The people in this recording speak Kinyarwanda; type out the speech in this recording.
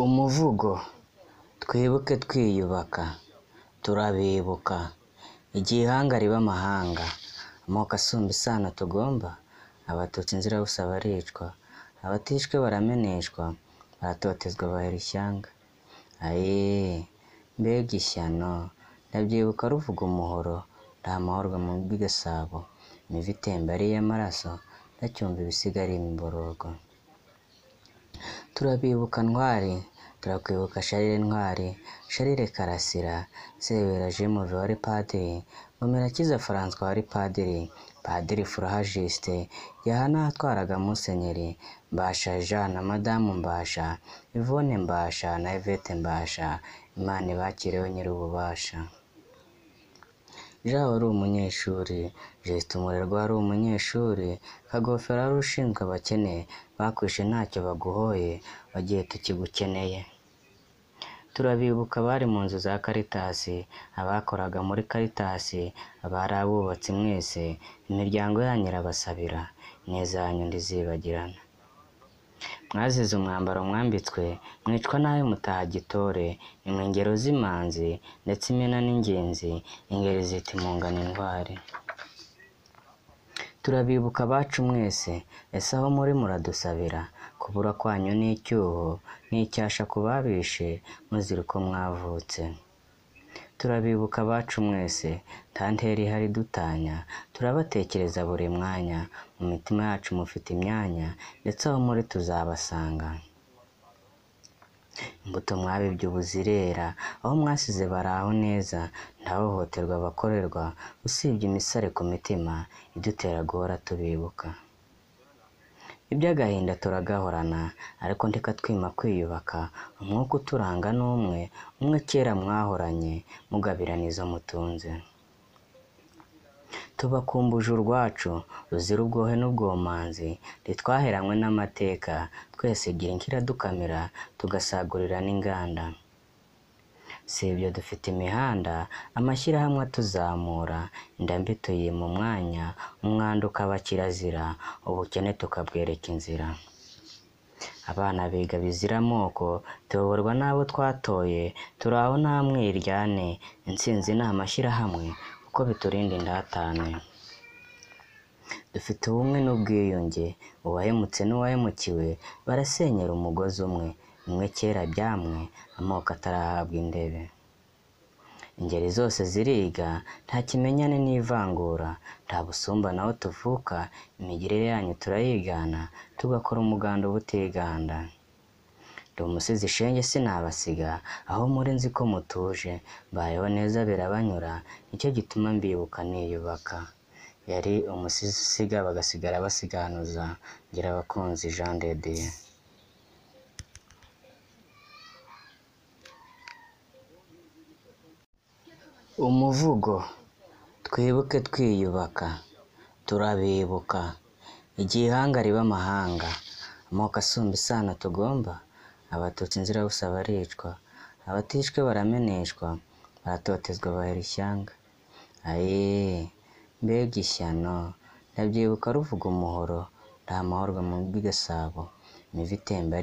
Umuvugo twibuke twiyubaka, turabibuka, igihanga ribe amahanga, amoko asumba isano tugomba, abatutsi inzirabusa baricwa, abatishwe barameneshwa, baratotezwa bahera ishyanga, ayeee mbega ishyano, ndabyibuka ruvuga umuhoro, ndi amahorwa mu rw'i Gasabo, imivu itemba ari iy'amaraso, ndacyumva ibisiga ari imiborogo. Turabibuka ntwari, turakwibuka Charles Ntwari, Charles Karasira, Sebera Jean Mauve wari padiri, Murumurakiza Francois wari padiri, Padiri Furaha Justin, Yohana watwaraga Musenyeri, Mbasha Jean na Madamu Mbasha, Yvonne Mbasha na Yvette Mbasha, Imana ibakireho nyir'ububasha. Jean wari umunyeshuri, Justin umurerwa wari umunyeshuri, Kagofero wari ushinzwe abakene, bakwishe ntacyo baguhoye, wagiye tukigukeneye. Turabibuka abari mu nzu za Caritas, abakoraga muri Caritas, abari abubatsi mwese, imiryango yanyu irabasabira, ineza yanyu ntizibagirana. Mwazize umwambaro mwambitswe, mwicwa nabi mutaha gitore, nimwe ingero z'imanzi, ndetse imena n'ingenzi, ingeri zita impongano intwari. Turabibuka abacu mwese, ese aho muri muradusabira, kubura kwanyu ni icyuho, ni icyasha ku babishe, muzira uko mwavutse. Turabibuka abacu mwese, nta ntera ihari idutanya, turabatekereza buri mwanya, mu mitima yacu mufite imyanya, ndetse aho muri tuzabasanga. Imbuto mwabibye ubu zirera, aho mwasize baraho neza, nta hohoterwa bakorerwa, usibye imisare ku mitima, idutera guhora tubibuka. Iby'agahinda turagahorana, ariko ndeka twima kwiyubaka, umwuka uturanga ni umwe, umwe kera mwahoranye, mugabirana izo mutunze. Tubakumbuje urwacu, ruzira ubwohe n'ubwomanzi, ntitwaheranwe n'amateka, twese Girinka iradukamira, tugasagurira n'inganda. Si ibyo dufite imihanda, amashyirahamwe atuzamura, indambi tuyima umwanya, umwanda ukaba kirazira, ubukene tukabwereka inzira. Abana biga bizira amoko, tuyoborwa n'abo twatoye, turi aho nta mwiryane, intsinzi ni amashyirahamwe, kuko biturinda indatane. Dufite ubumwe n'ubwiyunge, uwahemutse n'uwahemukiwe, barasenyera umugozi umwe, bimwe kera byamwe, amoko atarahabwa indebe. Ingeri zose ziriga, nta kimenyane n'ivangura, nta busumbane aho tuvuka, imigirire yanyu turayigana, tugakora umuganda ubutiganda. Ndi umusizi shenge sinabasiga, aho muri nzi ko mutuje, mbayeho neza birabanyura, nicyo gituma mbibuka niyubaka. Yari umusizi usiga bagasigara basiganuza, Ngirabakunzi Jean de Dieu. Umuvugo twibuke twiyubaka, turabibuka, igihanga ribe amahanga, amoko asumba isano tugomba, abatutsi inzirabusa baricwa, abatishwe barameneshwa, baratotezwa bahera ishyanga. Ayeee mbega ishyano, ndabyibuka ruvuga umuhoro, ndi amahorwa mu rw'i Gasabo, imivu itemba ari